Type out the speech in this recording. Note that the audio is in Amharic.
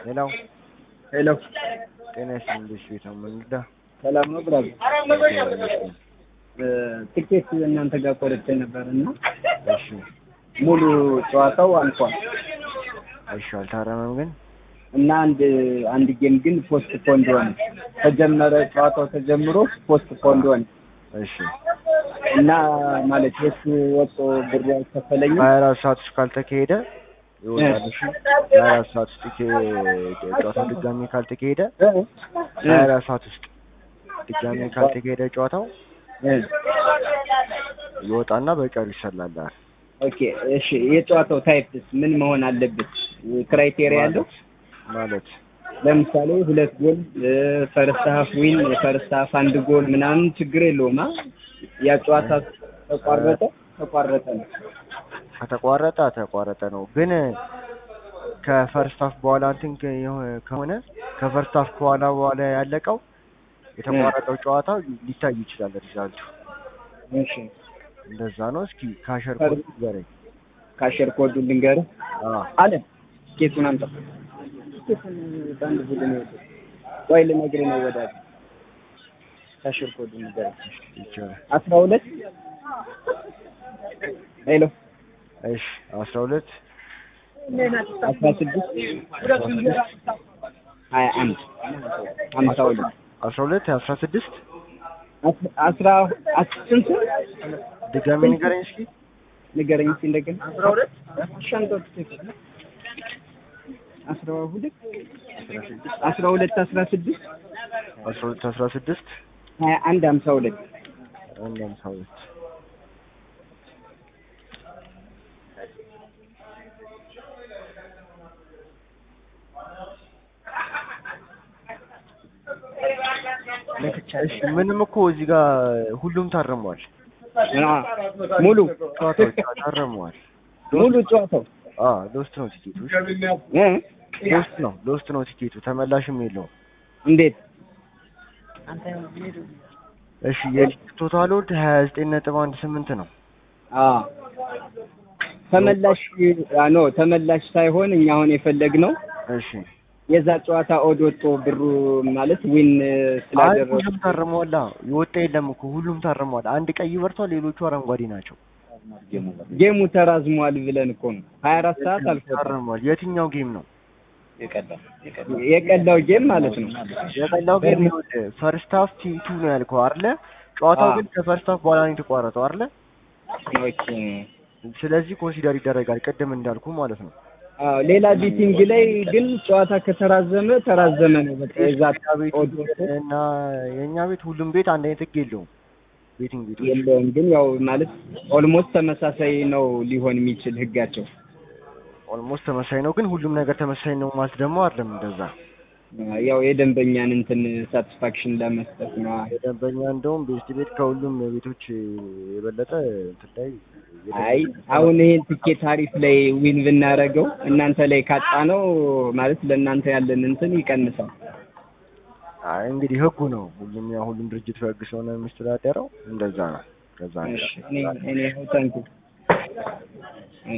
ሌላው ሄሎ ጤና ይስጥልኝ እንዴት ቤት ነው መንግዳ ሰላም ነው ብራዘር። ትኬት እናንተ ጋር ቆርጬ ነበር እና እሺ ሙሉ ጨዋታው አልፏል እሺ አልታረመም ግን እና አንድ አንድ ጌም ግን ፖስት ፖንድ ሆነ። ተጀመረ ጨዋታው ተጀምሮ ፖስት ፖንድ ሆነ እሺ እና ማለት የሱ ወጦ ብር አይከፈለኝም። ሀያ አራት ሰዓት ውስጥ ካልተካሄደ ይወጣል። እሺ ሀያ አራት ሰዓት ውስጥ ይኬ- ጨዋታው ድጋሚ ካልተካሄደ ሀያ አራት ሰዓት ውስጥ ድጋሚ ካልተካሄደ ጨዋታው እ ይወጣና በቀሩ ይሰላላል። ኦኬ እሺ። የጨዋታው ታይፕስ ምን መሆን አለበት? ክራይቴሪያ ያለው ማለት ለምሳሌ ሁለት ጎል ፈርስት ሀፍ ዊን የፈርስት ሀፍ አንድ ጎል ምናምን ችግር የለውም። አ ያ ጨዋታ ተቋረጠ ተቋረጠ ነው። ከተቋረጠ ተቋረጠ ነው። ግን ከፈርስት ሀፍ በኋላ እንትን ከ- የሆ- ከሆነ ከፈርስት ሀፍ በኋላ በኋላ ያለቀው የተቋረጠው ጨዋታ ሊታይ ይችላል ሪዛልቱ። እሺ እንደዛ ነው። እስኪ ካሸር ኮድ ንገረኝ። ካሸር ኮዱ ልንገርህ አዎ አለ ኬቱን አምጣ። ኬቱን በአንድ ቡድን ይወጡ ወይ ልነግርህ ነው ወዳጅ። ካሸር ኮዱ ንገርህ ይቻላል። አስራ ሁለት ሄሎ እሺ አስራ ሁለት አስራ ስድስት ሀያ አንድ ሀምሳ ሁለት አስራ ሁለት አስራ ስድስት አስ- አስራ አስ- ስንት ድጋሚ ንገረኝ እስኪ። ንገረኝ እስኪ እንደገና አስራ ሁለት ሻንጣው አስራ ሁለት አስራ ሁለት አስራ ስድስት አስራ ሁለት አስራ ስድስት ሀያ አንድ ሀምሳ ሁለት አንድ ሃምሳ ሁለት እሺ ምንም እኮ እዚህ ጋር ሁሉም ታርመዋል። አ፣ ሙሉ ጨዋታዎች ታርመዋል። ሙሉ ጨዋታው አዎ ሎስት ነው ቲኬቱ። እሺ፣ እ ሎስት ነው ሎስት ነው ቲኬቱ። ተመላሽም የለውም። እንዴት እሺ የቲኬት ቶታል ወድ ሀያ ዘጠኝ ነጥብ አንድ ስምንት ነው። አ ተመላሽ አ ኖ ተመላሽ ሳይሆን እኛ አሁን የፈለግነው እሺ የዛ ጨዋታ ኦድ ወጥቶ ብሩ ማለት ዊን አይ ስላደረጉ ሁሉም ታርመዋል። አዎ የወጣ የለም እኮ ሁሉም ታርመዋል። አንድ ቀይ በርቷል፣ ሌሎቹ አረንጓዴ ናቸው። ጌሙ ተራዝሟል ብለን እኮ ነው። ሀያ አራት ሰዓት አልፎታል። ታርመዋል። የትኛው ጌም ነው? የቀዳው ጌም ማለት ነው። የቀላው ጌም ፈርስት ሀፍ ቲም ቱ ነው ያልከው አይደለ? ጨዋታው አዎ። ግን ከፈርስት ሀፍ በኋላ ነው የተቋረጠው አይደለ? ኦኬ ስለዚህ ኮንሲደር ይደረጋል፣ ቅድም እንዳልኩ ማለት ነው። አዎ ሌላ ቢቲንግ ላይ ግን ጨዋታ ከተራዘመ ተራዘመ ነው። በቃ የዛ የኛ ቤት ኦድ ወጥቶ እና የእኛ ቤት ሁሉም ቤት አንድ አይነት ህግ የለውም። ቤቲንግ ቤቶች የለውም ግን ያው ማለት ኦልሞስት ተመሳሳይ ነው ሊሆን የሚችል ህጋቸው። ኦልሞስት ተመሳሳይ ነው፣ ግን ሁሉም ነገር ተመሳሳይ ነው ማለት ደግሞ አይደለም። እንደዛ ያው የደንበኛን እንትን ሳቲስፋክሽን ለመስጠት ነው። የደንበኛ እንደውም ቤስት ቤት ከሁሉም ቤቶች የበለጠ እንትን ላይ አይ አሁን ይሄን ትኬት አሪፍ ላይ ዊን ብናደርገው እናንተ ላይ ካጣ ነው ማለት ለእናንተ ያለን እንትን ይቀንሳል። አይ እንግዲህ ህጉ ነው። ሁሉም ያው ሁሉም ድርጅት በህግ ስለሆነ የሚስተዳደረው እንደዛ ነው። ከዛ እሺ እኔ እኔ ታንኩ